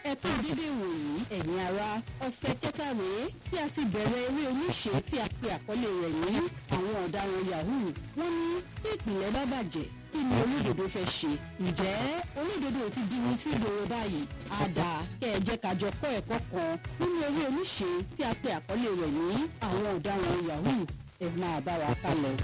ẹ kú dídé wòyí ẹ̀yin ara ọ̀sẹ̀ kẹta rèé tí a ti bẹ̀rẹ̀ eré oníṣe tí a pe àkọlé rẹ̀ ní àwọn ọ̀daràn yahoo wọ́n ní bí ìpìlẹ̀ bá bàjẹ́ kí ni olódodo fẹ́ ṣe ǹjẹ́ olódodo ti di ní sí ìgboro báyìí àdá kẹ́ ẹ jẹ́ ká jọ kọ́ ẹ̀kọ́ kan nínú eré oníṣe tí a pe àkọlé rẹ̀ ní àwọn ọ̀daràn yahoo ẹ máa bá wa ká lọ.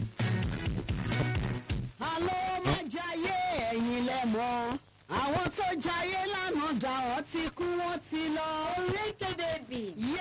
àlọ́ máa jayé ẹ̀yin lẹ́mọ̀ àwọn tó jayé lánàá dà ọ́ ti kú wọ́n ti lọ. Oríkè bèbí.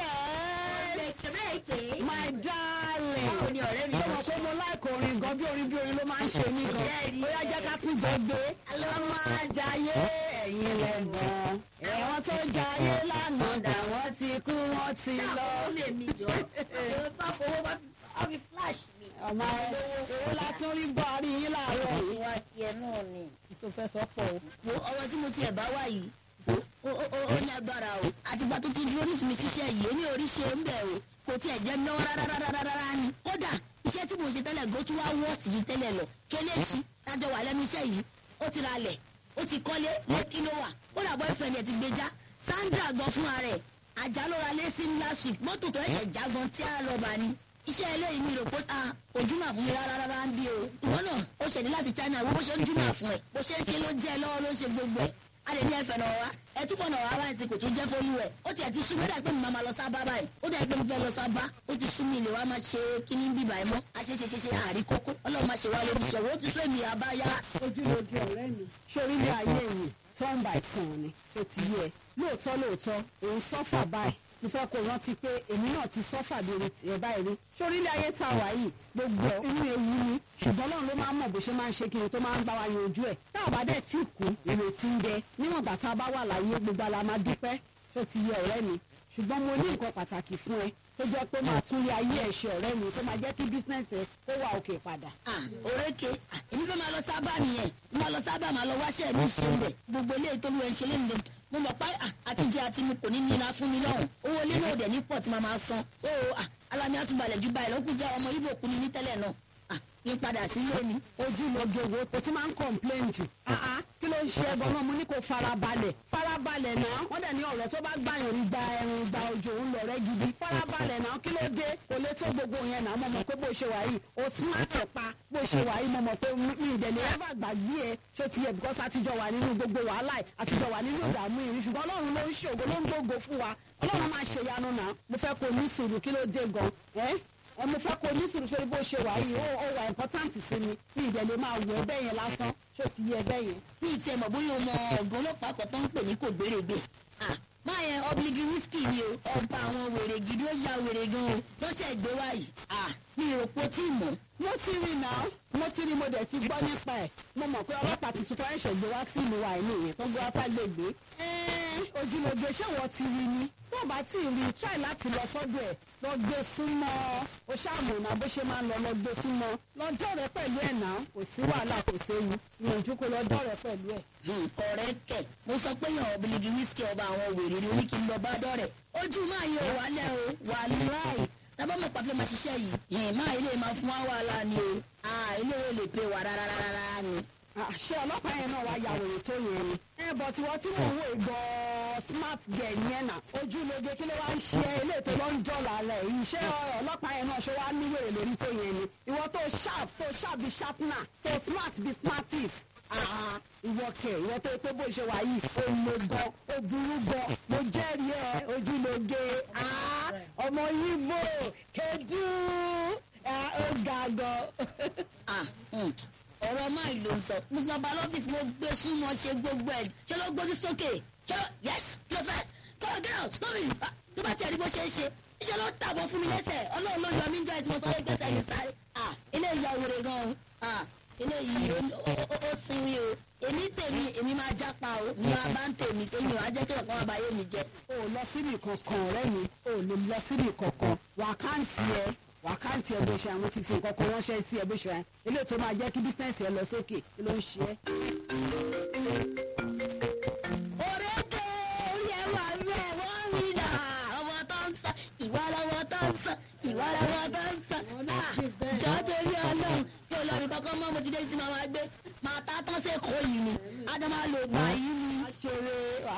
yes Oríkè bèbí. my darling. Báwo ni ọ̀rẹ́ mi ṣé mo pé mo láìkò orin gan bí orin bí orin ló máa ń ṣe mí gan. Bẹ́ẹ̀ni. bóyá jẹ́ ká tún jọ gbé. àlọ́ máa jayé ẹ̀yin lẹ́mọ̀ àwọn tó jayé lánàá dà wọ́n ti kú wọ́n ti lọ. Ṣáà lè mi jọ. Àwọn bá fowó bá fi flash mi. ọmọ owó látún rí gbọ́ àrí yín láàárọ̀ yìí. Ìwà tiẹ̀ náà ni. tó fẹ́ sọ pọ̀ o. Wo ọwọ́ tí mo tiẹ̀ bá wà yìí. Ó ó ó ó ní agbára o. Àtìgbà tó ti dúró ní tìmí ṣiṣẹ́ yìí, èmi ò rí ṣe ń bẹ̀ o. Kò tiẹ̀ jẹ́ náwó rárá ni. Kódà iṣẹ́ tí mo ṣe tẹ́lẹ̀ gan tún wá wọ́ọ̀tì ju tẹ́lẹ̀ lọ. Kéléṣi tájọ wà lẹ́nu iṣẹ́ yìí. Ó ti ralẹ̀. Ó ti kọ́lé lẹ́kí ló wà. Ó dà boyfriend ẹ̀ ti gbé já. Sandra gan fúnra rẹ̀. Àjà ló ra lé sí last week. Mọ́tò tó ẹ̀ṣẹ̀ já gan tí a lọ bá ni iṣẹ́ eléyìí mi rò pé a ojúmọ̀ fún mi rárá rárá ń bí o. ìwọ náà ó ṣẹ̀dí láti China wo bó ṣe ń júmọ̀ fún ẹ bó ṣe ń ṣe ló jẹ́ ẹ lọ́wọ́ ló ń ṣe gbogbo ẹ̀. a lè ní ẹ̀fẹ̀ náà wá ẹ túbọ̀ náà wá báyìí tí kò tún jẹ́ fólú ẹ̀. ó tiẹ̀ ti sún mi dà pé mi máa lọ sábà báyìí ó dà pé mi fẹ́ lọ sábà ó ti sún mi ilé wa máa ṣe kíní bíbà ẹ̀ mọ́ a ṣe ṣe ṣe ṣe àrí kókó ọlọ́run máa ṣe wá lórí ìṣòro ó ti sún èmi àbáyá. ojúlójú ọ̀rẹ́ mi sórí ilé ayé yìí turn by turn ni ó ti yẹ lóòótọ́ lóòótọ́ òun sọ́fà báyìí mo fẹ́ kó rántí pé èmi náà ti sọ́fà bí orí tiẹ̀ báyìí rí sórí ilé ayé tá a wà yìí gbogbo inú ewu ni ṣùgbọ́n náà ló máa ń mọ̀ bó ṣe máa ń ṣe kí ni tó máa ń bá wa yanjú ẹ̀ tá a bá dẹ̀ tí kú ìrètí ń bẹ níwọ̀n ìgbà tá a bá wà láyé gbogbo ala máa dúpẹ́ tó ti yẹ ọ̀rẹ́ mi ṣùgbọ́n mo ní nǹkan pàtàkì fún ẹ tó jẹ́ pé máa tún lé ayé ẹ̀ ṣe ọ̀rẹ́ mi tó máa jẹ́ kí bísínẹ́sì ẹ kó wà òkè padà. ah oréke ah, èmi fẹ́ máa lọ sábà nìyẹn mo máa lọ sábà máa lọ wáṣẹ́ mi ṣe ń bẹ̀ gbogbo eléyìí tó lù ẹ̀ ń ṣe lẹ́nu mo mọ̀ pé ah, àtijọ́ àti mi kò ní nira fún mi lọ́hùn owó ilé náà dẹ̀ ní pọ̀ tí màá máa san so ah, alámi àtúbalẹ̀ ju báyìí lọ́kùn jẹ́ ọmọ ibo kú ni ní tẹ́lẹ̀ náà ah, kí n padà sí ilé mi. ojú lóge wo kò tí máa ń complain jù. Ah, ah, kí ló ń ṣe ẹbọ náà mo ní kó farabalẹ̀ farabalẹ̀ náà wọ́n dẹ̀ ní ọ̀rọ̀ tó bá gbàyàn ní gba ẹ̀rùn gba òjò ń lọ rẹ́ gidi farabalẹ̀ náà kí ló dé kò lè tó gbogbo yẹn náà mo mọ̀ pé bó ṣe wà yìí o smart pa bó ṣe wà yìí mo mọ̀ pé mi ìdẹ̀lẹ̀ ever gbàgbé ẹ ṣó ti yẹ because àtijọ́ wà nínú gbogbo wàhálà ẹ̀ àtijọ́ wà nínú ìdààmú ìrìn ṣùgbọ́n ọlọ́run ló ń ṣògo ló ń gbógo fún wa ọlọ́run máa ṣe yanu náà mo fẹ́ kó ní sùúrù kí ló dé gan ẹ́ ẹ mo fẹ́ kó ní sùúrù sórí bó ṣe wà yìí ó ó wà important sí mi mi ìdẹ̀lẹ̀ máa wọ ẹbẹ̀ yẹn lásán ṣó ti yẹ ẹbẹ̀ yẹn. ní ìtì ẹ̀mọ̀ bóyá ọmọ ọ̀gá ọlọ́pàá kan tó ń pè ní kò gbèrègbè ah, máa yẹn ọbílígì wíṣkì ni o ọba àwọn wèrè gidi ó ya wèrè gan o lọ́sẹ̀ gbé wáyìí ah, mi ò pọ̀ tí mọ̀ mo ti rí náà mo ti rí mo dẹ̀ ti gbọ́ nípa ẹ̀ mo mọ̀ pé ọlọ́pàá tuntun tó ẹ̀ṣẹ̀ gbé wá sí ìlú wa ìlú yẹn tó gbé wá ságbègbè. ojúlóge ṣé wọ́n ti rí ni tó bá tí ì rí i try láti lọ sọ́dọ̀ ẹ̀ lọ gbé súnmọ́ o ṣàmùnà bó ṣe máa ń lọ lọ gbé súnmọ́ lọ́jọ́ rẹ pẹ̀lú ẹ̀ náà kò sí wàhálà kò séwu ìyànjú kó lọ́jọ́ rẹ pẹ̀lú ẹ̀. Hmm, ọ̀rẹ́ kẹ̀ mo sọ pé yàn ọ̀bìlìgì wíṣkì ọba àwọn wèrè ni oníkì ń lọ bá dọ́rẹ̀ ojú máa yọ wálẹ̀ o wà láì tábà mọ̀ pàtó máa ṣiṣẹ́ yìí yẹn máa ilé máa fún wa wàhálà ni o ah, ilé yóò lè pe wà rárá rárá ni. àṣẹ ọlọ́pàá yẹn náà wá ya wèrè tó yẹn ni. ẹ bọ̀ tí wọ́n tí mò ń wò gan smart girl yẹn náà ojúlóge kí ló wá ń ṣe ilé tó lọ ń jọ̀lá rẹ̀ yìí ṣé ọlọ́pàá yẹn náà ṣe wá ní wèrè lórí tó yẹn ni. ìwọ tó sharp tó sharp bí sharpener tó smart bí smartest. Ah, ìwọ kẹ ìwọ tó pé bó ṣe wà yìí ó lo gan ó burú gan mo jẹ́rìí ẹ ojúlóge Ah, ọmọ yìí bò kedu Ah, ó ga gan. Ah, hmm, ọ̀rọ̀ máa ló ń sọ mo lọ bá lọ́fíìsì mo gbé súnmọ́ ṣe gbogbo ẹ̀ ṣé ló gbójú sókè ṣé yes kí ló fẹ́ kọ́ ọ get out lórí ìfà tó bá tiẹ̀ rí bó ṣe é ṣe iṣẹ́ ló tàbọ̀ fún mi lẹ́sẹ̀ ọlọ́run ló yọ mí jọ ẹ̀ tí mo sọ pé gbèsè yìí sáré ah eléyìí ya wèrè gan o ah eléyìí ó- ó- ó- ó sinmi o èmi tèmi èmi máa jápa o ní wàá bá ń tèmi èmi ò á jẹ́ kí ọ̀kan àbáyé mi jẹ. o ò lọ síbi kankan ọ̀rẹ́ mi o ò lè lọ síbi kankan wàkáǹtì ẹ wàkáǹtì ẹ bó ṣe àwọn ti fi nǹkan kan ránṣẹ́ sí ẹ bó ṣe eléyìí tó máa jẹ́ kí bísíǹsì ẹ lọ sókè kí ló ń ṣe ẹ́. òrékè orí ẹ wà rẹ wọ́n rí nà ọmọ tó ń sọ ìwà lọ́wọ́ tó ń sọ ìwà lọ́wọ́ tó ń sọ. jọ torí ọlọ́run yóò lọ rí kankan mọ́ mo ti dé tí màá máa gbé màá ta tán sí èkó yìí ni ádámà lò gbà yìí ni. wàá ṣeré wàá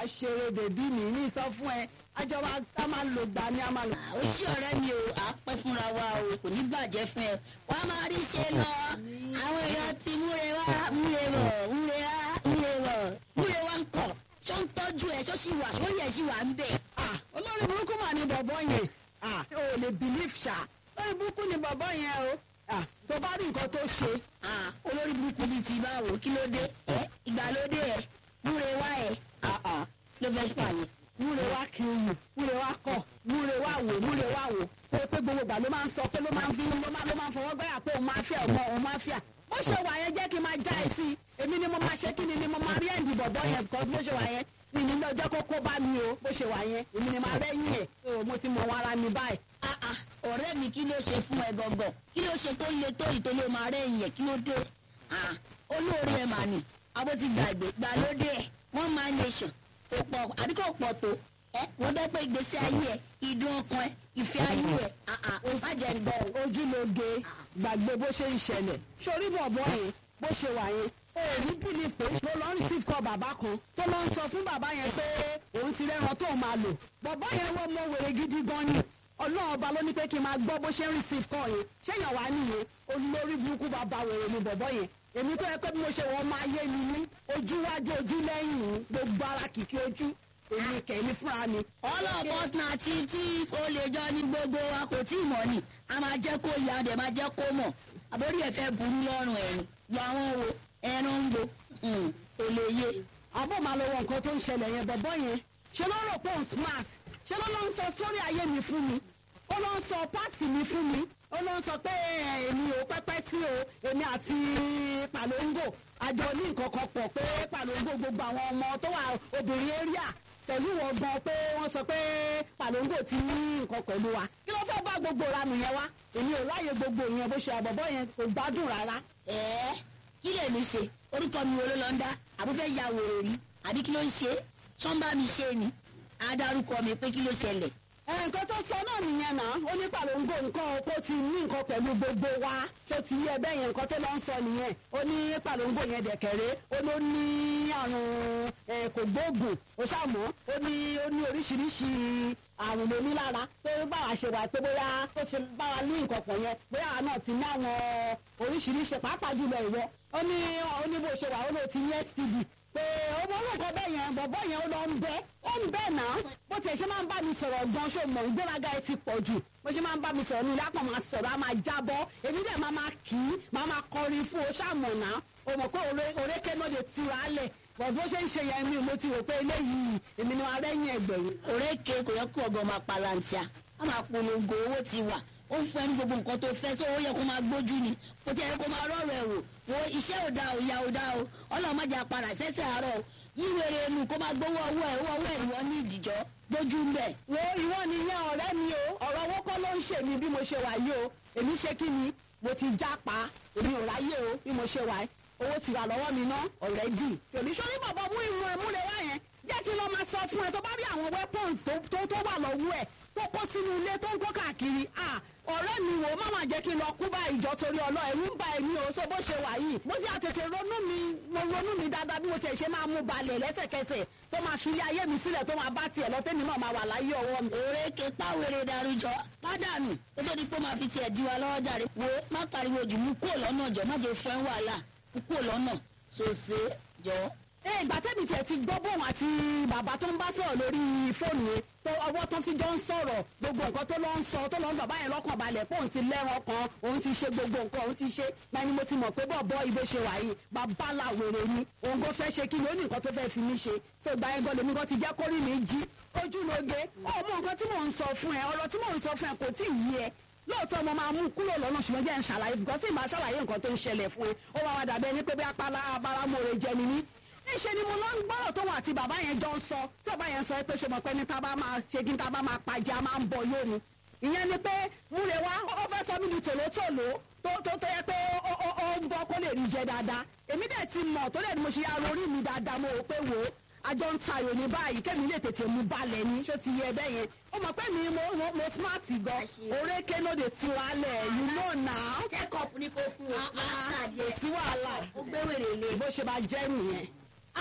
ṣeré bèbí mi ní sọ fún ẹ àjọ wa a máa lò gbà ní a máa lò. ó ṣí ọ̀rẹ́ mi o à á pẹ́ fúnra wa o kò ní bàjẹ́ fún ẹ wàá máa rí ṣe lọ àwọn èèyàn ti múre wá múre bọ̀ múre wá múre bọ̀ múre wá ń kọ̀ ṣó ń tọ́jú ẹ ṣó sì wà ṣó yẹ sì wà ń bẹ̀. Ah, olórí burúkú mà ní bọ̀bọ̀ yẹn Ah, o ò lè believe ṣá olórí burúkú ní bọ̀bọ̀ yẹn o Ah, tó bá rí nǹkan tó ṣe Ah, olórí burúkú bíi ti báwo kí ló dé ẹ ìgbàlódé ẹ múre wá ẹ Ah, ah, ló fẹ́ pààyàn. múre wá kiri wù múre wá kọ̀ múre wá wò múre wá wò pé pé gbogbo ìgbà ló máa ń sọ pé ló máa ń fi ló máa ló máa ń fọwọ́ gbẹ́yà pé òun máa fẹ́ ọmọ òun máa fẹ́ à bó ṣe wà yẹn jẹ́ kí n máa já ẹ sí i èmi ni mo máa ṣe kí ni ni mo máa rí ẹ̀ǹdì bọ̀bọ̀ yẹn because bó ṣe wà yẹn mi ní lọ́jọ́ kó kó bá mi o bó ṣe wà yẹn èmi ni máa rẹ́yìn ẹ̀ o mo ti mọ wọn ara mi báyìí. Ah, ah, ọ̀rẹ́ mi kí ló ṣe fún ẹ gangan kí ló ṣe tó le tó yìí tó lè máa rẹ̀ yẹn kí ló dé Ah, olóore ẹ mà ní abó ti gbàgbé gbàlódé ẹ wọ́n máa nation kò pọ̀ àbí kò pọ̀ tó ẹ wọ́n dẹ́ pé ìgbésí ayé ẹ ìdùn ọkàn ẹ ìfẹ́ ayé ẹ Ah, ah, ó má jẹ́ ń gbọ́ o. ojúlóge gbàgbé bó ṣe ń ṣẹlẹ̀ sórí bọ̀bọ̀ yẹn bó ṣe wà yẹn o ò ní bílí pé ló lọ ń receive call bàbá kan tó lọ ń sọ fún bàbá yẹn pé òun ti rẹ́ran tó máa lò bọ̀bọ̀ yẹn wọ́n mọ wèrè gidi gan ni ọlọ́run ọba ló ní pé kí n máa gbọ́ bó ṣe ń receive call yẹn ṣéyàn wá nìyẹn olórí burúkú bàbá wèrè ni bọ̀bọ̀ yẹn èmi tó yẹ pé bí mo ṣe wọ́n máa yé mi ní ojú wájú ojú lẹ́yìn gbogbo ara kìkì ojú èmi kẹ̀mí fúnra mi ọlọ́pọ̀ náà tí tí o lè jọ ní gbogbo wa kò tí ì mọ̀ ni a máa jẹ́ kó yá dẹ̀ máa jẹ́ kó mọ̀ àbórí ẹ̀ fẹ́ burú lọ́rùn ẹ̀rù yọ àwọn wo ẹnu ń gbo kò lè yé. àbọ̀ máa lọ wọ nǹkan tó ń ṣẹlẹ̀ yẹn bọ̀bọ̀ yẹn ṣe ló rò pé òun smart ṣe ló ló ń sọ sórí ayé mi fún mi ó ló ń sọ pásítì mi fún mi ó ló ń sọ pé ẹ, èmi ò pẹ́pẹ́ sí o èmi àti pàlóńgò àjọ ní nǹkan kan pọ̀ pé pàlóńgò gbogbo àwọn ọmọ tó wà obìnrin area pẹ̀lú wọn gan pé wọ́n sọ pé pàlóńgò ti ní nǹkan pẹ̀lú wa kí ló fẹ́ bá gbogbo ranù yẹn wá èmi ò ráyè gbogbo ìyẹn bó ṣe àbọ̀bọ̀ yẹn kò gbádùn rárá ẹ̀ẹ́ kí lè mi ṣe orúkọ mi wo ló lọ ń dá àbúfẹ́ ya wèrè rí àbí kí ló ń ṣe sọ́nbà mi ṣe ni adarúkọ mi pé kí ló ṣẹlẹ̀ ẹ, nǹkan tó sọ náà nìyẹn náà ó ní pàlóńgò nǹkan kó ti ní nǹkan pẹ̀lú gbogbo wa tó ti yẹ bẹ́ẹ̀ yẹn nǹkan tó lọ ń sọ nìyẹn ó ní pàlóńgò yẹn dẹ̀kẹ̀rẹ́ ó ló ní àrùn ẹ, kògbóògùn ó ṣàmọ́ ó ní ó ní oríṣiríṣi àrùn lóní lára pé báwa ṣe wà pé bóyá ó ti báwa ní nǹkan pọ̀ yẹn bóyá àwa náà ti ní àwọn oríṣiríṣi pàápàá jùlọ ìwọ ó ní ó ní bó ṣe wà ó ló ti ní std pé ọmọ olóòkọ bẹ́ẹ̀ yẹn bọ̀bọ̀ yẹn ó lọ ń bẹ́ ó ń bẹ́ náà bó tiẹ̀ ṣe máa ń bá mi sọ̀rọ̀ gan ṣó mọ̀ ìgbéraga ẹ ti pọ̀ jù bó ṣe máa ń bá mi sọ̀rọ̀ ní ilé àpò máa sọ̀rọ̀ á máa jábọ́ èmi dẹ̀ máa máa kì í máa máa kọrin fún o ṣàmọ̀ náà o mọ̀ pé òre- òrékè náà lè tura lẹ̀ bọ̀ bó ṣe ń ṣe yẹn mi mo ti rò pé eléyìí èmi ni wọn rẹ́yìn ẹgbẹ̀rún. òrékè kò yẹ kó ọgọ máa palantia a máa polongo owó ti wà ó ń fún ẹni gbogbo nǹkan tó fẹ́ sọ ó yẹ kó máa gbójú ni kò tí ẹ kó máa rọrùn ẹ̀ wò wo iṣẹ́ ò dáa ò ya ò dáa o ọlọ́run má jẹ́ apàdà sẹ́sẹ̀ àárọ̀ o yíwèrè nu kó máa gbowó ọwọ́ ẹ̀ owó ọwọ́ ẹ̀ ìwọ ní ìdìjọ́ gbójú ń bẹ̀. wo ìwọ nìyẹn ọ̀rẹ́ mi o ọ̀rọ̀ owó kọ́ ló ń ṣe mí bí mo ṣe wà yìí o èmi ṣe kí ni mo ti já pa èmi ò ráyè o bí mo ṣe wà yìí owó ti wà lọ́wọ́ mi ná ọ̀rẹ́ dì tòní sórí bọ̀bọ̀ mú ìmú ẹ múlẹ̀ wá yẹn jẹ́ kí ló máa sọ fún ẹ tó bá rí àwọn weapons tó tó tó wà lọ́wọ́ ẹ̀ tó kó sínú ilé tó ń kó káàkiri ah ọ̀rẹ́ mi wò má máa jẹ́ kí n lọ kú bá ìjọ torí ọlọ́ ẹ̀rú ń ba ẹ̀mí o so bó ṣe wà yìí mo sì àtètè ronú mi mo ronú mi dáadáa bí mo tiẹ̀ ṣe máa mú balẹ̀ lẹ́sẹ̀kẹsẹ̀ tó máa fi ilé ayé mi sílẹ̀ tó máa bá tiẹ̀ lọ tẹ́mi náà máa wà láyé ọwọ́ mi. òrékè pàwéré darújọ pádànù ó tó di pé ó máa fi tiẹ̀ di wa lọ́wọ́ jàre wo má pariwo jù mú kúrò lọ́nà jọ má jẹ́ fún ẹ wàhálà mú kúrò lọ́nà sòsè jọ. ẹ ìgbà tẹ́mi tiẹ̀ ti gbọ́ bóun àti bàbá tó ń bá sọ̀rọ̀ lórí fóònù yẹn tó ọwọ́ tó fi jọ ń sọ̀rọ̀ gbogbo nǹkan tó lọ ń sọ tó lọ ń bàbá yẹn lọ́kàn balẹ̀ pé òun ti lẹ́ran kan òun ti ṣe gbogbo nǹkan òun ti ṣe náà ni mo ti mọ̀ pé bọ̀bọ̀ ibo ṣe wà yìí bàbá làwèrè ni òun kò fẹ́ ṣe kí ni ó ní nǹkan tó fẹ́ fi mí ṣe tó gba ẹgbẹ́ lèmi kan ti jẹ́ kórìí mi jí ojú lóge ó mọ nǹkan tí mò ń sọ fún ẹ ọ̀rọ̀ tí mò ń sọ fún ẹ kò tí ì yí ẹ lóòótọ́ mo máa mú kúrò lọ́nà ṣùgbọ́n jẹ́ ń ṣàlàyé bùkọ́ sí ìbá ṣàlàyé nǹkan tó ń ṣẹlẹ̀ fún ẹ ó wá wá dàbí ẹni pé bí apala abáramọ̀rẹ̀ jẹ ni mí níṣẹ́ ni mo lọ ń gbọ́rọ̀ tóun àti bàbá yẹn jọ ń sọ tí bàbá yẹn sọ pé ṣe mọ̀ pé ní tábà máa ṣe kí ní tábà máa pàjẹ́ a máa ń bọ̀ yóò ni ìyẹn ni pé múre wá ó fẹ́ sọ mí di tòlótòló tó tó tó yẹ pé ó ó ó ń bọ́ kó lè rí jẹ dáadáa èmi dẹ̀ ti mọ̀ tó lè ní mo ṣe ya orí mi dáadáa mo rò pé wò ó àjọ ń tayò ní báyìí kémi lè tètè mú balẹ̀ ní ṣó ti yẹ bẹ́ẹ̀ yẹn ó mọ̀ pé mi mo mo mo smart gan orékè ló dé tu alẹ̀ you know now. check up ní kò fún wa. kò sí wàhálà ó gbé wèrè lé. bó ṣe máa jẹ́ nìyẹn. ah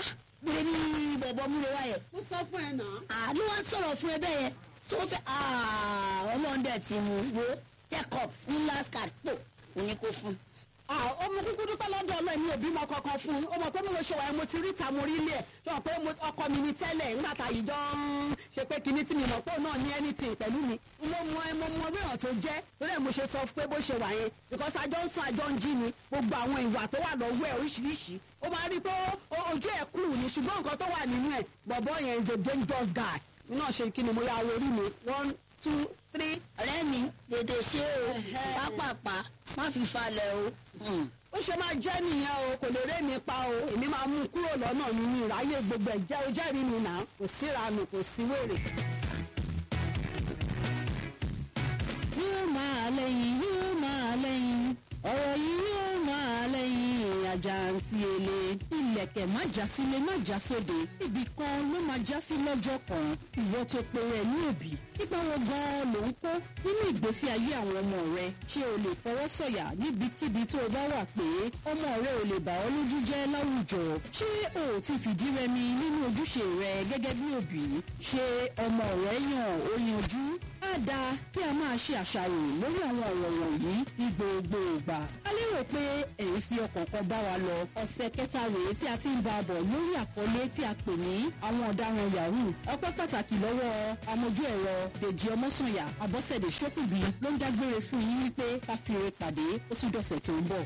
pé ní bọ̀bọ̀ múre wáyẹ̀ mo sọ fún ẹ náà. àánú wa sọ̀rọ̀ fún ẹ bẹ́ẹ̀ yẹn tí wọ́n fẹ́ ọlọ́ọ̀dẹ ti mú wo jacob ní last card pò òní kò fún. ọmọ kúkú dúpẹ́ lọ́dọ̀ ọlọ́ọ̀ mi ò bímọ kankan fún un ó mọ̀ pé mo ṣe wà mo ti rí ta mo rí ilé ẹ̀ ṣe wọ́n pé ọkọ mi ni tẹ́lẹ̀ nígbà tá yìí dán ṣe pé kinní tí mi mọ̀ pé òun náà ní anything pẹ̀lú mi mo mọ ẹ mo mọ orí ọ̀ràn tó jẹ́ lórí ẹ̀ mo ṣe sọ pé bó ṣe wà yẹn because àjọ ń sùn àjọ ń jí ni gbogbo àwọn ìwà tó wà lọ́wọ́ ẹ̀ oríṣiríṣi ó máa rí i pé ojú ẹ̀ kúrò ní ṣùgbọ́n nǹkan tó wà nínú ẹ̀ bọ̀bọ̀ yẹn is a dangerous guy mi náà ṣe kí ni mo yà wọ orí mi one two three ọ̀rẹ́ mi tètè ṣe o pápápá má fi falẹ̀ o. ó ṣe máa jẹ́ nìyẹn o kò lè ré mi pa o èmi máa mú un kúrò lọ́nà mi ní ìráyè gbogbo ẹ̀ jẹ́ o jẹ́rìí mi náà kò síranù kò sí wèrè. yóò máa lẹ́yìn yóò máa lẹ́yìn ọ̀rọ̀ yìí yóò máa lẹ́yìn àjàǹtí èlé ilẹ̀kẹ̀ má já sílé má já sóde ibì kan ló máa já sí lọ́jọ́ kan ìwọ tó pe rẹ̀ ní òbí nípa wọn gan-an ló ń kó nínú ìgbésí ayé àwọn ọmọ rẹ ṣé o lè fọwọ́ sọ̀yà níbikíbi tó o bá wà pé ọmọ rẹ ò lè bà ọ́ lójú jẹ́ láwùjọ ṣé o ò ti fìdí rẹmi nínú ojúṣe rẹ gẹ́gẹ́ bí òbí ṣé ọmọ rẹ yàn ó yanjú á dáa kí a máa ṣe àṣàrò lórí àwọn ọ̀rọ̀ wọ̀nyí ní gbogbo ìgbà. a lérò pé èyí fi ọkàn kan bá wa lọ ọ̀sẹ̀ kẹta rèé tí a ti ń bá a bọ̀ lórí àkọlé tí a pè ní àwọn ọ̀daràn yahoo ọpẹ́ pàtàkì lọ́wọ́ amójú ẹ̀rọ dèjì ọmọ́sànyà àbọ̀sẹ̀dẹ̀ ṣókùbí ló ń dágbére fún yín wípé ká fi eré pàdé ó tún dọ̀sẹ̀ tó ń bọ̀.